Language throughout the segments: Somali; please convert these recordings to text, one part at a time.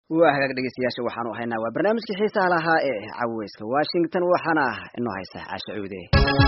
waa hagaag dhegeystayaasha waxaanu haynaa waa barnaamijkii xiisaha lahaa ee caweyska washington waxaana inoo haysa caasha cuude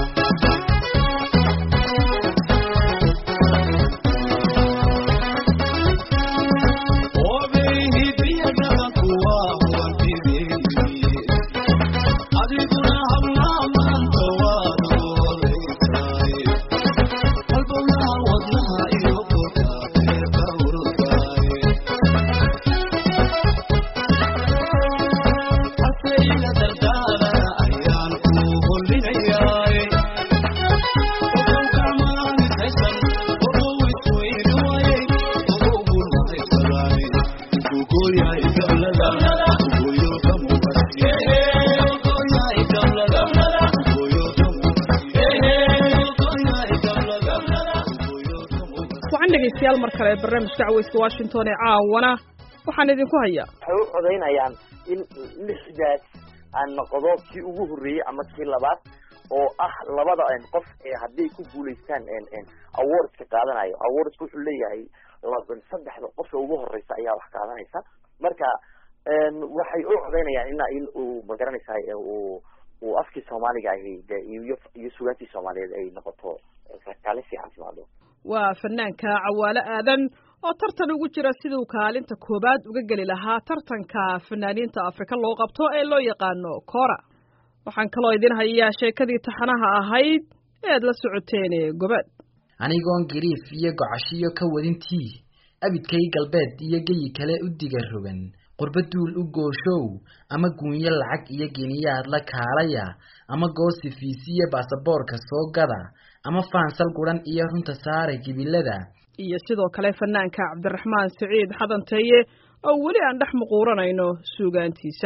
dhegeystayaal mar kale barnaamijka caweyska washington ee caawana waxaan idinku hayaa waxay u codaynayaan in lixdaas aan noqdo kii ugu horreeyey ama kii labaad oo ah labada qof ee hadday ku guulaystaan awardska qaadanayo awardska wuxuu leeyahay saddexda qofka ugu horeysa ayaa wax qaadanaysa marka waxay u codaynayaan ina in uu magaranaysa uu uu afkii soomaaliga iyo iyo sugaantii soomaaliyeed ay noqoto kaalin fiican timaado waa fanaanka cawaale aadan oo tartan ugu jira siduu kaalinta koowaad uga geli lahaa tartanka fanaaniinta afrika loo qabto ee loo yaqaano cora waxaan kaloo idin hayaa sheekadii taxanaha ahayd ee aad la socoteen gobad anigoon gariif iyo gocashiyo ka wadintii abidkay galbeed iyo geyi kale u diga rogan qurba duul u gooshow ama guunyo lacag iyo geniyaad la kaalaya ama goosifiisiyo baasaboorka soo gada ama faansal guran iyo runta saare gibilada iyo sidoo kale fanaanka cabdiraxmaan siciid xadanteeye oo weli aan dhex muquuranayno suugaantiisa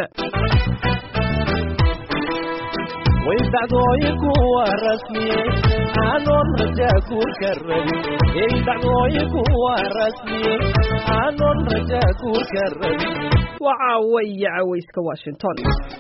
waydacdooyinku waa rasmiye aanoon rajaa guurka rabin eydacdooyinku waa rasmiye aanoon rajaa guurka rabin waa caawa iyo caweyska washington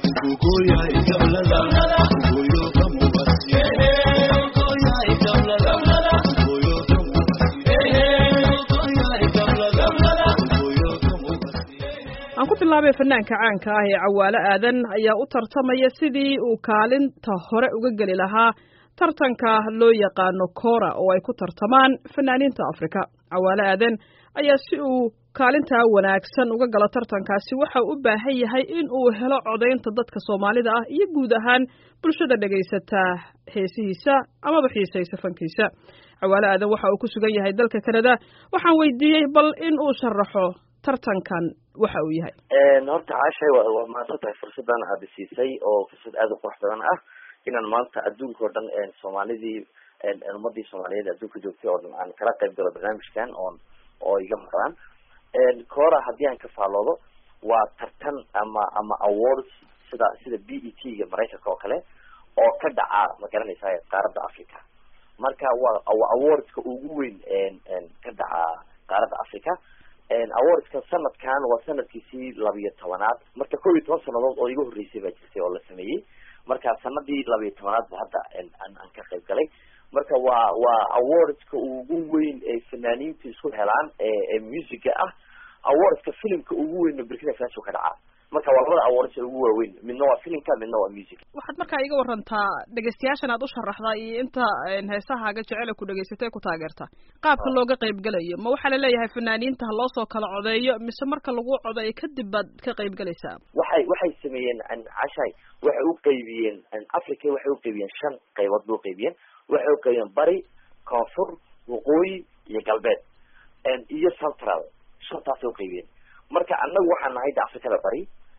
aan ku bilaabay fanaanka caanka ah ee cawaale aadan ayaa u tartamaya sidii uu kaalinta hore uga geli lahaa tartanka loo yaqaano cora oo ay ku tartamaan fanaaniinta afrika cawaale aadan ayaa si uu kaalintaa wanaagsan uga galo tartankaasi waxa u baahan yahay in uu helo codaynta dadka soomaalida ah iyo guud ahaan bulshada dhegaysataa heesihiisa amaba xiisaysa fankiisa cawaale aadan waxa uu ku sugan yahay dalka canada waxaan weydiiyey bal in uu sharaxo tartankan waxa uu yahay horta caashay waa maadsan tahay fursadan aada siisay oo fursad aada u qurux badan ah inaan maanta adduunka o dhan soomaalidii ummadii soomaaliyeed adduunka joogtay oo dhan aan kala qayb galo barnaamijkan oon oo iga maqlaan cora haddii aan ka faaloodo waa tartan ama ama awards sida sida b e t ga maraykanka oo kale oo ka dhaca ma garanaysa qaaradda africa marka waa awardska ugu weyn ka dhaca qaaradda africa awardska sanadkan waa sanadkiisii labiyo tobanaad marka kow iyo toban sanadood oo iga horreysay baa jirtay oo la sameeyey marka sanadii labiyo tobanaad ba hadda aan ka qayb galay marka waa waa awardska ugu weyn ee fanaaniinta isku helaan ee musica ah awardska filimka ugu weyn burkina faso ka dhacaa marka waa labada awards ee ugu waaweyn midna waa filimka midna waa music waxaad markaa iga warantaa dhegeystayaashan aad u sharaxdaa iyo inta heesahaaga jecela ku dhegeysatay ku taageerta qaabka looga qayb galayo ma waxaa laleeyahay fanaaniinta ha loo soo kala codeeyo mise marka lagu codeeyo kadib baad ka qayb galaysaa waxay waxay sameeyeen cashay waxay u qaybiyeen africa waxay u qaybiyeen shan qaybood bay uqaybiyeen waxay u qaybiyeen bari koonfur waqooyi iyo galbeed iyo central shantaasay uqaybiyeen marka annagu waxaan nahay de africada bari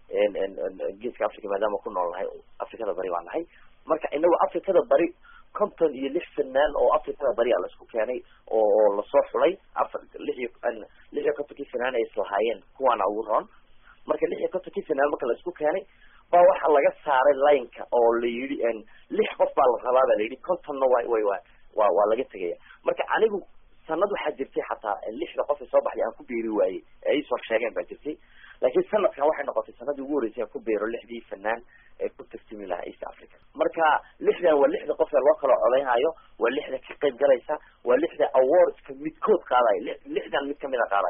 geeska africa maadaama ku nool nahay africada bari baan nahay marka inagu africada bari konton iyo lix fanaan oo africada bari a laisku keenay oo lasoo xulay afar lix iyo lix iyo kontonkii fanaan ay islahaayeen kuwaana ugu roon marka lix iyo kontonkii fanaan marka laisku keenay baa waxaa laga saaray lineka oo la yidhi lix qof baa la rabaa ba la yidhi contonna wa way wa wa waa laga tegaya marka anigu sanad waxaa jirtay xataa lixda qof ee soo baxday aan ku beeri waayey ee ay soo sheegeen baa jirtay laakiin sanadkan waxay noqotay sanadii ugu horreysay aan ku beero lixdii fanaan ee ku tartimi lahaa east africa marka lixdan waa lixda qof ee loo kala codaynhayo waa lixda ka qayb galaysa waa lixda awardska midkood qaadaya lixdan mid kamid a qaadaya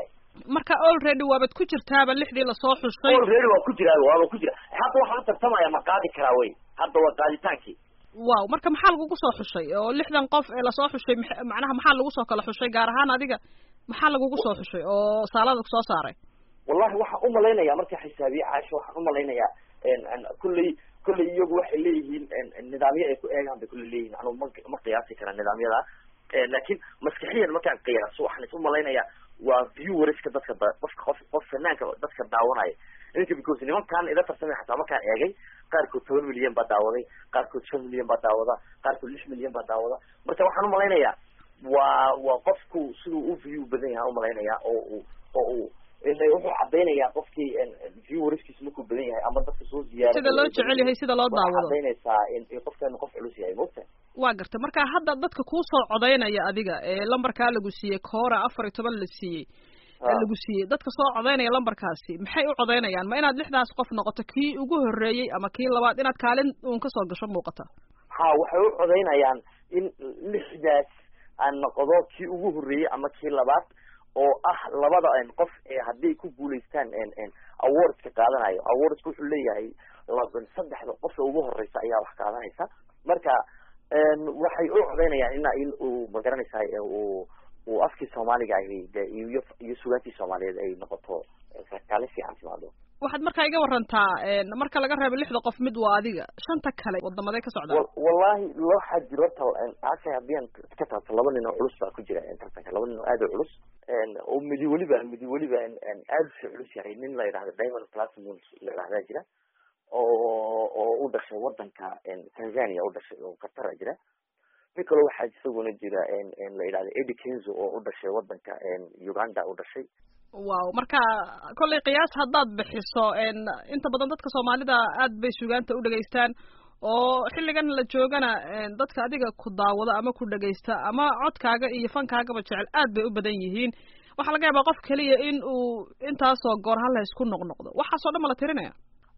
marka already waabad ku jirtaaba lixdii lasoo xushay already waa ku jiraa waaba ku jira hadda waxaan u tartamaya ma qaadi karaa wey hadda waa qaaditaankii wow marka maxaa lagugu soo xushay oo lixdan qof ee lasoo xushay max- macnaha maxaa lagu soo kala xushay gaar ahaan adiga maxaa lagugu soo xushay oo saalada soo saaray wallahi waxaan umalaynaya markaa xisaabiye caasho waxaan umalaynayaa kulley kulley iyagu waxay leeyihiin nidaamyo ay ku eegaan bay kulley leeyihiin anu ma ma qiyaasi kara nidaamyada laakiin maskaxiyan markaan qiyaaso waxaan is umalaynayaa waa viewerska dadka da qofka qof qof fanaanka dadka daawanaya inka because nimankaan ila tartamay xataa markaan eegay qaarkood toban milyan baa daawaday qaarkood shan milyan baa daawada qaarkood lix milyan baa daawada marka waxaan umalaynayaa waa waa qofku siduu u view badan yahay umalaynaya oo uu oo uu ila wuxuu cadaynayaa qofkii viewerskiisu markuu badan yahay ama dadka soo ziyaara sida loo jecel yahay sida loo daawado cadaynaysaa in in qofkan qof culus yahay mogta waa gartay marka hadda dadka kuu soo codaynaya adiga ee lambarkaa lagu siiyey koora afar iyo toban la siiyey ee lagu siiyey dadka soo codaynaya lambarkaasi maxay u codaynayaan ma inaad lixdaas qof noqoto kii ugu horreeyey ama kii labaad inaad kaalin uun kasoo gasho muuqata ha waxay u codaynayaan in lixdaas aan noqdo kii ugu horreeyey ama kii labaad oo ah labada qof ee hadday ku guulaystaan awardska qaadanayo awardska wuxuu leeyahay saddexda qofka ugu horeysa ayaa wax qaadanaysa marka waxay u codaynayaan ina in uu magaranaysaa uu uu afkii soomaaliga ahi de iyo iyo sugaantii soomaaliyeed ay noqoto kaalin fiican timaado waxaad markaa iga warantaa marka laga reebo lixda qof mid waa adiga shanta kale wadamaday ka socdaan wa- wallahi waxaa jiro tal aasha haddii aan ka taabto laba nin oo culus baa ku jira tartanka laba nin oo aad u culus oo midi weliba midi weliba aad usii culus yahay nin la yidhahdo diamond platinum la yidhahdaa jira oo oo u dhashay wadanka tanzania u dhashay oo qatar jira mid kaloo waxaa isaguna jira la yidhahdo eddie kenzo oo u dhashay wadanka uganda u dhashay wow marka kollay qiyaas haddaad bixiso inta badan dadka soomaalida aad bay sugaanta u dhegaystaan oo xilligan la joogana dadka adiga ku daawado ama ku dhegaysta ama codkaaga iyo fankaagaba jecel aad bay u badan yihiin waxaa laga yaabaa qof keliya in uu intaasoo goor hal hays ku noqnoqdo waxaasoo dhan ma la tirinaya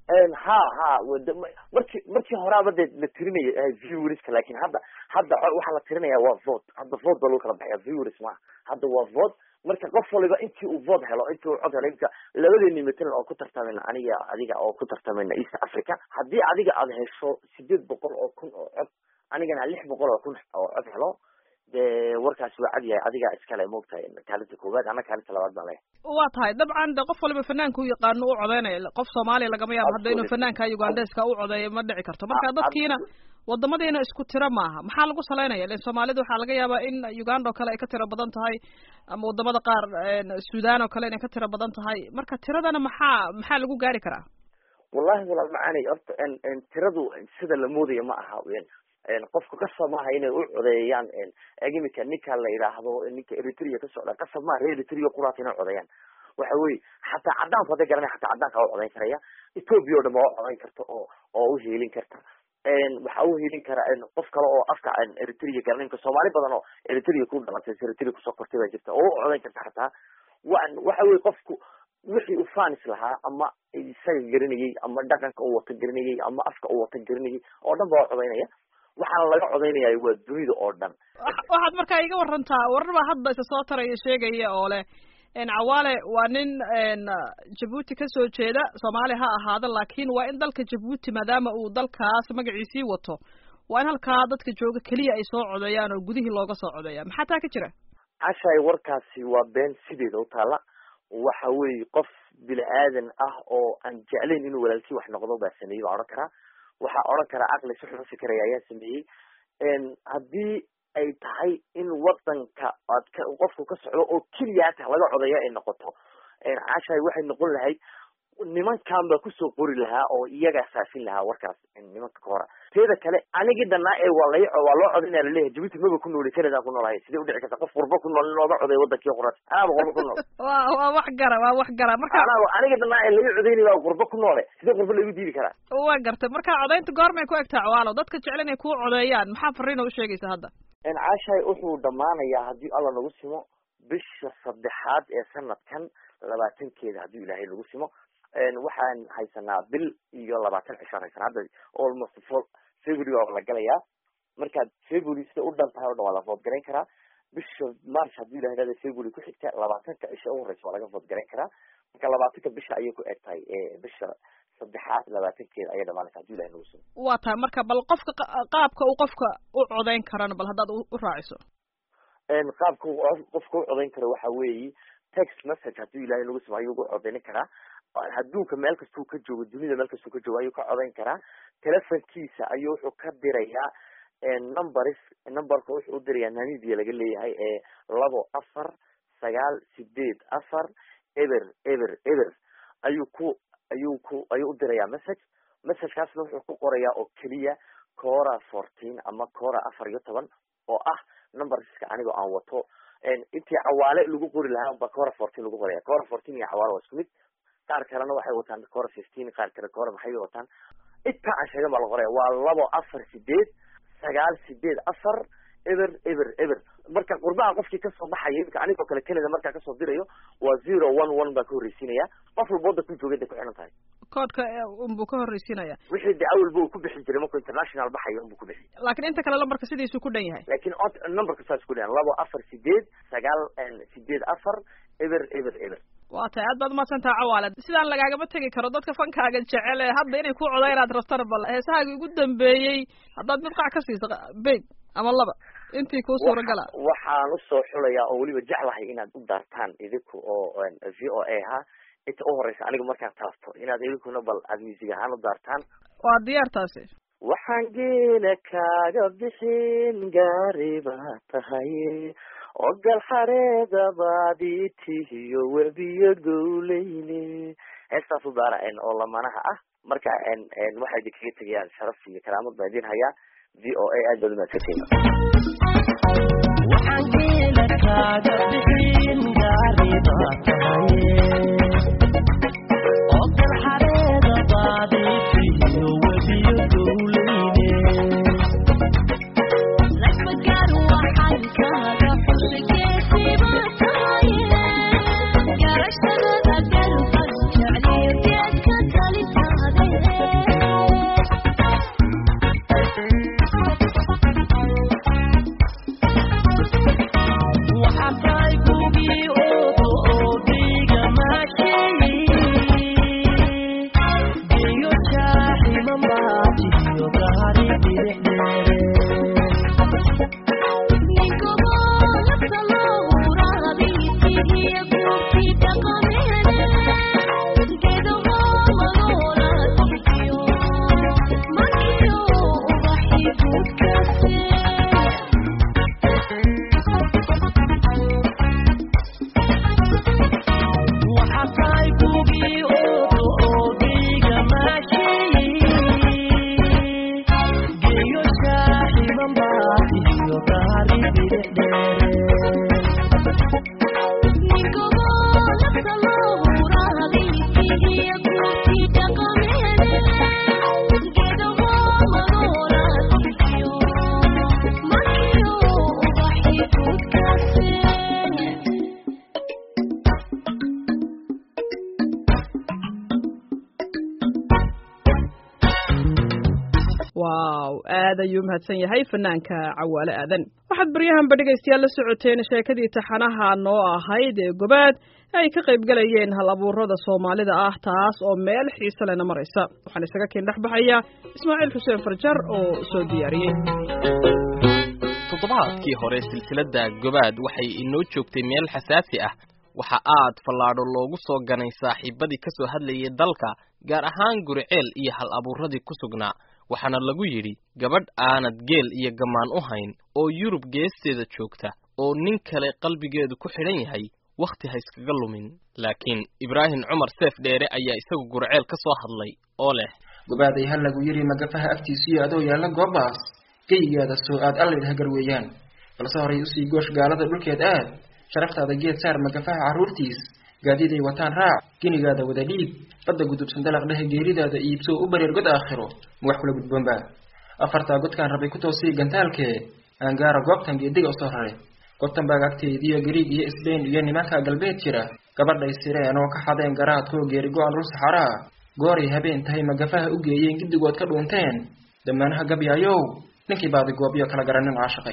ha ha wada markii markii horaaba dee la tirinaya viewerska lakin hadda hadda waxaa la tirinaya waa vote hadda vote baa lagu kala baxaya viewers maaha hadda waa vote marka qof waliba intii uu vote helo intii uu cod helo imka labadeeni matalan oo ku tartamayna aniga adiga oo ku tartamayna east africa haddii adiga aad hesho sideed boqol oo kun oo cod anigana lix boqol oo kun oo cod helo dee warkaasi waa cad yahay adigaa iskale moogtahay kaalinta koowaad ana kaalinta labaad baan leh waa tahay dabcan de qof waliba fanaanka u yaqaano u codeynaya qof soomaaliya lagama yaabo hadda inuu Absolutely. fanaanka ugandeska u codeeyo ma dhici karto marka Ah, dadkiina absolutely. wadamadiina isku tiro maaha maxaa lagu salaynaya len soomaalida waxaa laga yaabaa in uganda oo kale ay ka tiro badan tahay ama wadamada qaar sudan oo kale inay ka tiro badan tahay marka tiradana maxaa maxaa lagu gaari karaa wallahi walaal macaani horta n n tiradu sida la moodayo ma aha n n qofka qasab maaha inay u codeeyaan n imika ninka la yidhaahdo ninka eritrea ka socda qasab maaha reer eritrea quraata inay codeeyaan waxa weye xataa cadaanku hadday garanaya xataa cadaanka waa u codeyn karaya ethoopia oo dhan ba waa u codeyn karta oo oo u heelin karta waxaa u helin kara qof kale oo afka eritrea garanay imka soomaali badan oo eritrea ku dhalatay eritrea kusoo kortay baa jirta oo u codeyn karta xataa wa waxa weye qofku wixii uu fanis lahaa ama isaga garanayay ama dhaqanka uu wata garanayay ama afka uu wata garanayay oo dhan baa codeynaya waxaana laga codeynaya waa dunida oo dhan Wax- waxaad markaa iga warantaa warar baa hadda isa soo taraya sheegaya oo leh n cawaale waa nin n jabuuti kasoo jeeda soomaaliya ha ahaada laakiin waa in dalka jabuuti maadaama uu dalkaas magaciisii wato waa in halkaa dadka jooga keliya ay soo codeeyaan oo gudihii looga soo codeeya maxaa taa ka jira cashay warkaasi waa been sideeda u taala waxa weeye qof bini aadan ah oo aan jeclayn inuu walaalkii wax noqdo baa sameeyey baa odhan karaa waxaa odhan karaa caqli si xun u fikraya ayaa sameeyey haddii ay tahay in wadanka aad ka qofku ka socdo oo keliyaata laga codeeyo ay noqoto cashay waxay noqon lahayd nimankan baa kusoo qori lahaa oo iyagaa faafin lahaa warkaas nimanka ka hora teeda kale anigii dhanaa ee waa lay waa loo codaynaya laleeyahay jabuuti maba ku nooli canada ku noolahay sidee udhici karta qof qurbo ku nool in looga codeeyo wadankii qoran anaaba qurbo ku nool waa waa wax gara waa wax gara marka anaa aniga dhanaa ee laga codeynay baa qurbo ku noole sidee qurbo lagu diidi karaa waa gartay marka codeynta goormay ku egtaa cawaalo dadka jecel inay kuu codeeyaan maxaa fariina u sheegaysa hadda caashay wuxuu dhamaanayaa haddii alla nagu simo bisha saddexaad ee sanadkan labaatankeeda haddii ilaahay nagu simo waxaan haysanaa bil iyo labaatan cishaan haysanaa hadda almost for february waa la galayaa markaad february sida u dhan tahay o dhan waa la vood garayn karaa bisha march haddii la yidhahda february ku xigta labaatanka cisha u horeysa waa laga vood garan karaa marka labaatanka bisha ayay ku eg tahay bisha saddexaad labaatankeeda ayay dhamaanaysa hadii ilahay nagu sugo waa tahay marka bal qofka qaabka uu qofka u codeyn karana bal haddaad u raaciso qaabka qofka u codeyn karo waxa weeyi text message haddii ilahay nagu sugo ayuu ugu codeynin karaa adduunka meel kastuu ka joogo dunida meel kastuu ka joogo ayuu ka codeyn karaa telefonkiisa ayuu wuxuu ka dirayaa numbers numberka wuxuu u dirayaa namibia laga leeyahay ee labo afar sagaal sideed afar eber eber eber ayuu ku ayuu ku ayuu u dirayaa message messagekaasna wuxuu ku qorayaa oo keliya cora fourteen ama cora afar iyo toban oo ah numberska anigoo aan wato intii cawaale lagu qori lahaa ba cora fourteen lagu qoraya cora fourteen iyo cawaale waa isku mid qaar kalena waxay wataan cora fifteen qaar kale cora maxay wataan intaa aan sheegan baa la qoraya waa labo afar sideed sagaal sideed afar eber eber eber marka qurbaha qofkii kasoo baxaya imika anigoo kale canada markaa kasoo dirayo waa zero one one baa ka horreysiinaya qof walba wadda ku joogay day ku xihan tahay koodka unbuu ka horreysiinaya wixii de awalba uu ku bixin jiray markuu international baxayo unbuu ku bixi laakiin inta kale lambarka sidiisuu ku dhan yahay laakiin numberka saas ku dhan labo afar sideed sagaal sideed afar eber eber eber waa tahay aad baad umahadsantaha cawaale sidaan lagaagama tegi karo dadka fankaaga jecel ee hadda inay ku codeynaad rabtana bal heesahaagii ugu dambeeyey haddaad mid qac ka siiso beg ama laba intii kuu suuragala waxaan usoo xulayaa oo weliba jeclahay inaad u daartaan idinku oo v o a ha inta u horeysa aniga markaan taabto inaad idinkuna bal aad music ahaan u daartaan waa diyaar taasi waxaan geela kaaga bixin gaari baa tahay ogal xareeda baadii tihiyo webiyo gowleyne heestaas u daara oo lamanaha ah marka waxay idin kaga tegayaan sharaf iyo karaamad baa idin hayaa v o a aad baad umaadsantiin waxaan geela kaaga bixin gaari baa tahay ogal xareeda baadii tihiyo webiyo gowleyne lasbagaar waxaan kaaga xusigeesiba tahay garashadada galban jecliyo geedka talitaade waxaa tahay gugii oodo oo dhiiga maasheeyey geeyo jaaximan baatiyo gaari bidixdeere ninkaboolasa lowraabitigiyo gurti dhaqameede geedaho magoolatigiyo markiyo ubaxi gudkase waxaa tahay gugii oodo oo dhiiga maasheeyey geeyo jaaximan baatiyo gaari bidixdeere ninkaboolasa lowraabitigiyo gurti dhaqameede geedaho magoolatigiyo markiyo ubaxi gudkase waaw aad ayuu mahadsan yahay fanaanka cawaale aadan waxaad baryahanba dhegaystayaal la socoteen sheekadii taxanaha noo ahayd ee gobaad ay ka qayb galayeen hal abuurada soomaalida ah taas oo meel xiise lena maraysa waxaan isaga kiin dhex baxaya ismaaciil xuseen farjar oo soo diyaariyey toddobaadkii hore silsiladda gobaad waxay inoo joogtay meel xasaasi ah waxa aad fallaadho loogu soo ganay saaxiibadii ka soo hadlayay dalka gaar ahaan guriceel iyo hal abuuradii ku sugnaa waxaana lagu yidhi gabadh aanad geel iyo gammaan u hayn oo yurub geesteeda joogta oo nin kale qalbigeedu ku xidhan yahay wakhti ha iskaga lumin laakiin ibraahim cumar seef dheere ayaa isagu gurceel ka soo hadlay oo leh gobaaday ha lagu yidhi magafaha agtiisiyo adoo yaalla goobaas geyigaada soo aad allaydha garweeyaan balse horay usii goosh gaalada dhulkeed aad sharaftaada geed saar magafaha carruurtiis gaadiiday wataan raac genigaada wada dhiib badda gudubsan dalaq dhehe geeridaada iibso u bareer god aakhiro ma wax kula gudboonba afartaa godkaan rabay ku toosii gantaalkee aangaara goobtan geediga usoo rare gotanbaag agteediyo gariig iyo isbayn iyo nimanka galbeed jira gabadhay sireen oo ka xadeen garaadkoo geeri go-an dhul saxaraa gooray habeen tahay magafaha u geeyeen giddigood ka dhuunteen damaanaha gabyaayow ninkii baadi goobyo kala garanin caashaqay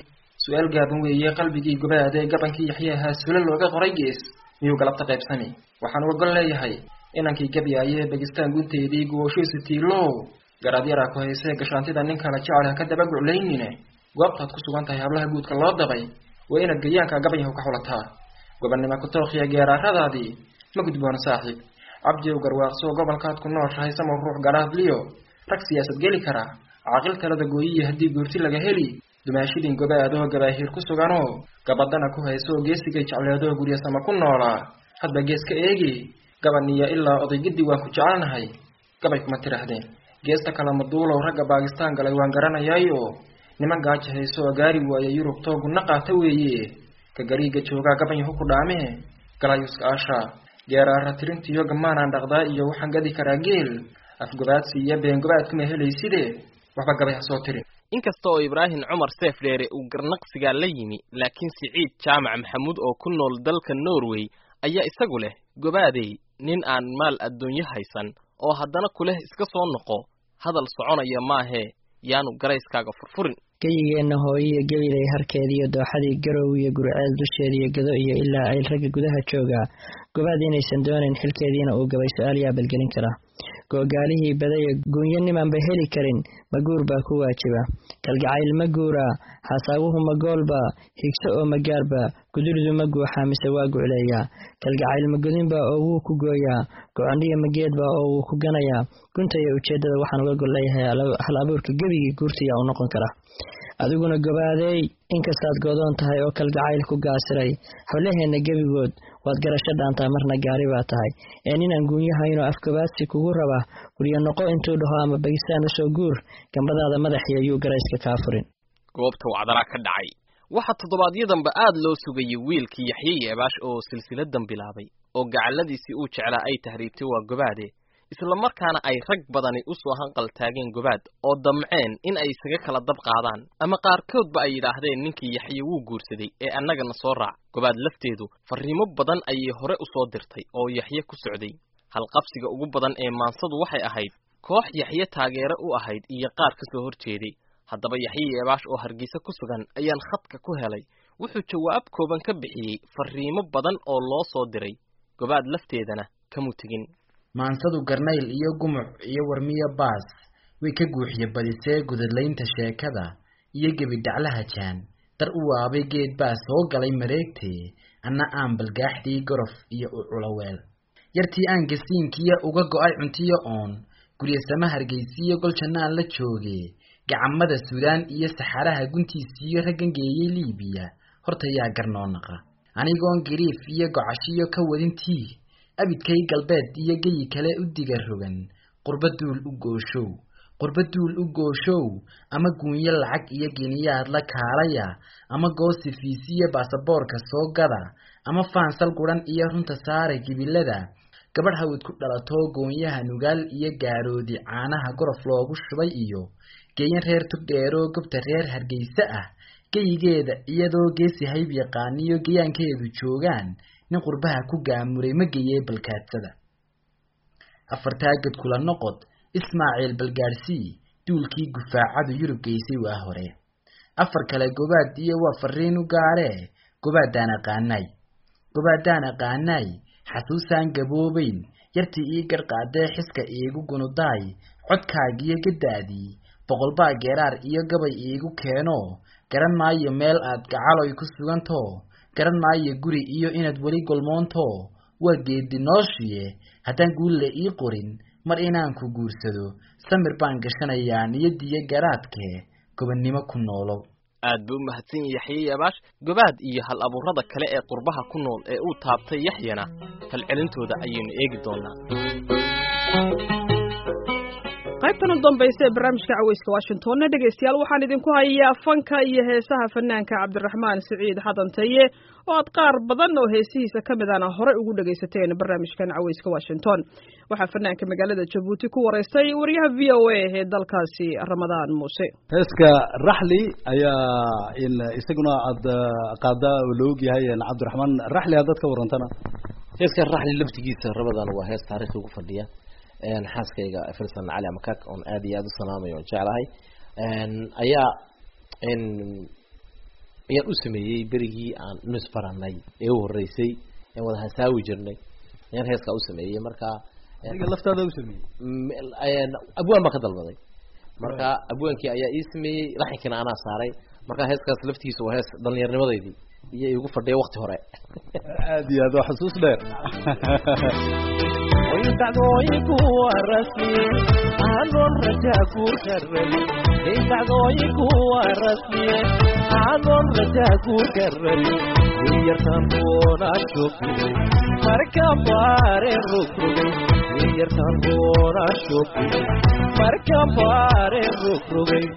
su-aal gaaban weeye qalbigii gobaad ee gabankii yaxye ahaa sula looga qoray gees miyuu galabta qaybsami waxaan uga gol leeyahay inankii gabyaaye bagistaan gunteedii guwashiisu tiilow garaad yaraa ku haysee gashaantida nin kala jecel ha ka daba guclaynine goobtaad ku sugan tahay hablaha guudka loo dabay waa inaad gayaanka gabanyahu ka xulataa gobannimo kutookiya geeraaradaadii ma gudboona saaxiib cabdiyow garwaaqsoo gobolkaad ku nooshahay samow ruux garaadliyo rag siyaasad geli kara caaqil talada gooyiyi haddii guurti laga heli dumaashidin gobaadoo gabaahiir ku suganoo gabadana ku haysooo geesigay jecleedoo guryasama ku noolaa hadba gees ka eegi gabaniya ilaa odaygiddi waan ku jecelnahay gabay kuma tidhaahdeen geesta kale maduulow ragga baakistaan galay waan garanayaayo niman gaaja hayso oo gaari waaya yurub toogunna qaata weeye ka gariiga joogaa gabanyahu ku dhaamee galayuska aashaa geeraara tirintiyo gamaanaan dhaqdaa iyo waxaan gadi karaa geel afgobaadsi iyo beengobaad kuma helayside waxba gabay ha soo tirin inkasta oo ibraahim cumar seef dheere uu garnaqsigaa la yimi laakiin siciid jaamac maxamuud oo ku nool dalka norway ayaa isagu leh gobaadey nin aan maal adduunyo haysan oo haddana kuleh iska soo noqo hadal soconaya maahee yaanu garayskaaga furfurin geyigeenna hooyo iyo gebilay harkeediiyo dooxadii garow iyo gurceel dusheediiyo gado iyo ilaa ay ragga gudaha joogaa gobaad inaysan doonayn xilkeediina uu gabay su-aal yaa balgelin kara googaalihii badaya guunyo nimanba heli karin ma guur baa ku waajiba kalgacayl ma guuraa xasaawuhu ma goolba higso oo ma gaarba guduridu ma guuxaa mise waa gucleeyaa kalgacayl ma godinba oo wuu ku gooyaa gocondhiya ma geedba oo wuu ku ganayaa gunta iyo ujeeddada waxaan uga gol leeyahay hal abuurka gebigii guurtiyaa u noqon kara adiguna gobaadeey inkastaad goodoon tahay oo kalgacayl ku gaasiray howlaheenna gebigood waad garasho dhaantaa marna gaari baa tahay ee ninaan guunyahaynoo afgobaadsi kugu raba guryo noqo intuu dhaho ama bagistaan usoo guur gambadaada madaxiyo yuu garayska kaa furin goobta wacdaraa ka dhacay waxaa toddobaadyadamba aad loo sugayay wiilkii yaxye yeebaash oo silsiladan bilaabay oo gacalladiisii uu jeclaa ay tahriibtay waa gobaade isla markaana ay rag badani u soo hanqal taageen gobaad oo damceen in ay isaga kala dab qaadaan ama qaarkoodba ay yidhaahdeen ninkii yaxye wuu guursaday ee annagana soo raac gobaad lafteedu farriimo badan ayay hore u soo dirtay oo yaxye ku socday halqabsiga ugu badan ee maansadu waxay ahayd koox yaxye taageere u ahayd iyo qaar ka soo hor jeeday haddaba yaxye yeebaash oo hargeysa ku sugan ayaan khadka ku helay wuxuu jawaab kooban ka bixiyey farriimo badan oo loo soo diray gobaad lafteedana kamuu tegin maansadu garnayl iyo gumuc iyo warmiyo baas way ka guuxiye badisee gudadlaynta sheekada iyo gebidhaclaha jaan dar u waabay geed baa soo galay mareegtee anna aan balgaaxdii gorof iyo u culoweel yartii aan gasiinkiya uga go'ay cuntiyo oon guryasama hargeysiyo gol jannaan la jooge gacamada suudaan iyo saxaraha guntiisiiyo raggan geeyey liibiya horta yaa garnoo naqa anigoon gariif iyo gocashiyo ka wadintii abidkay galbeed iyo geyi kale u diga rogan qurba duul u gooshow qurba duul u gooshow ama guunyo lacag iyo geniyaad la kaalaya ama goosi fiisiyo baasaboorka soo gada ama faansal guran iyo runta saara gibilada gabadh hawid ku dhalatoo goonyaha nugaal iyo gaaroodi caanaha gorof loogu shubay iyo geeyan reer tugdheeroo gobta reer hargeysa ah geyigeeda iyadoo geesi hayb yaqaaniyo geyaankeedu joogaan nin qurbaha ku gaamuray ma geeyee balkaadsada afartaagad kula noqod ismaaciil balgaarsii duulkii gufaacadu yurub geysay waa hore afar kale gobaad iyo waa fariin u gaaree gobaadaan aqaanaay gobaadaan aqaanaay xasuusaan gaboobayn yartii ii garqaadee xiska iigu gunudaay codkaagiyo gadaadii boqolbaa geeraar iyo gabay iigu keeno garan maayo meel aad gacaloy ku sugantoo garan maayo guri iyo inaad weli golmoonto waa geedi nooshiye haddaan guulle ii qorin mar inaan ku guursado samir baan gashanayaa niyadiyo garaadkee gobannimo ku noolow aad buu u mahadsan yahay yaxye yeebaash gobaad iyo hal abuurada kale ee qurbaha ku nool ee uu taabtay yaxyana falcelintooda ayaynu eegi doonaa qaybtan u dambaysa ee barnaamijka caweyska washingtonna dhegaystayaal waxaan idinku hayaa fanka iyo heesaha fanaanka cabdiraxmaan siciid xadantaye oo aad qaar badan oo heesihiisa ka midana horey ugu dhegaysateen barnaamijkan caweyska washington waxaa fanaanka magaalada jabuuti ku waraystay wariyaha v o a ee dalkaasi ramadaan muuse heeska raxli ayaa isaguna aad qaada oo la og yahay cabdiraxmaan raxli haddaad ka warantana heeska raxli laftigiisa ramadaan waa hees taariikhi ugu fadhiya xaaskayga filson cali amakak oon aad iyo aada u salaamayo oon jeclahay ayaa ayaan u sameeyey berigii aan nusbaranay ee u horeysay aan wada hasaawi jirnay ayaan heeskaa u sameeyey marka adiga laftaada u sameeyey abwaan baan ka dalbaday marka abwaankii ayaa ii sameeyey laxinkiina anaa saaray marka heeskaas laftiisa waa hees dhallinyarnimadeydii iyo igu fadhiya wakti hore aad iyo aad waa xusuus dheer dacdooyinku waa rasmi aanon rajaa ku karabin dacdooyinku waa rasmi aanon rajaa ku karabin yartan roona shogay marka baare rogrogay yartan roona shogay marka baare rogrogay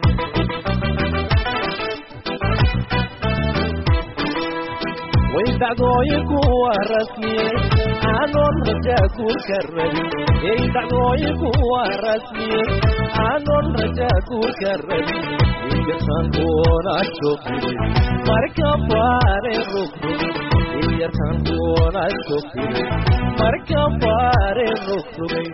way dacdooyinku waa rasmiye aanon rajaa ku karabin ey dacdooyinku waa rasmiye aanon rajaa ku karabin yartan roona shogay marka baare rogrogay yartan roona shogay marka baare rogrogay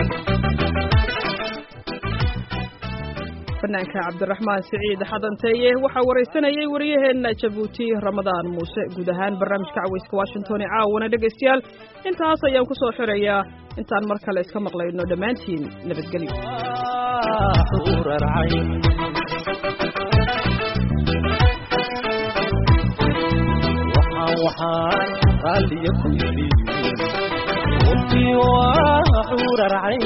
fanaanka cabdiraxmaan siciid xadanteeye waxaa waraysanayay wariyaheenna jabuuti ramadaan muuse guud ahaan barnaamijka caweyska washington ee caawana dhegaystayaal intaas ayaan ku soo xirayaa intaan mar kale iska maqlayno dhammaantiin nabadgelyo waxaan raalliya ku yidhi runtii waa xurarcayn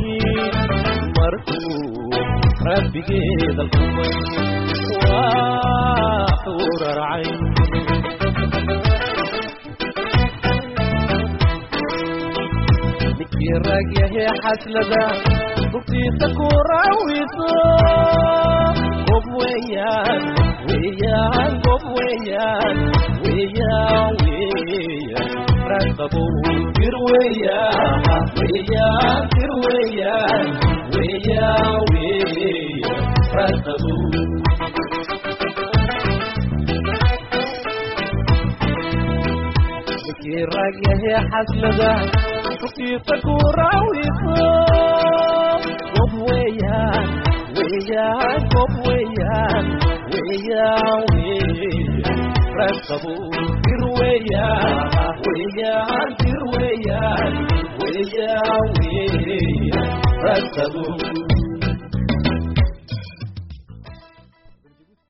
markuu rabbigeeda kumay waa xurarcayn ninkii rag yahe xaslada rugtiisa ku raawiso gob weeyaan weeyaan gob weeyaan weeyaan weeyaan raqabow dir weeyaan weeyaan dir weeyaan weeyaan weeyaan raqabow ninkii rag yahe xaslada rugtiisa ku raawiso gob weeyaan weeyaan gob weeyaan weeyaan weeyaan raqabow dir weeyaan weeyaan dir weeyaan weeyaan weeyaan raqabow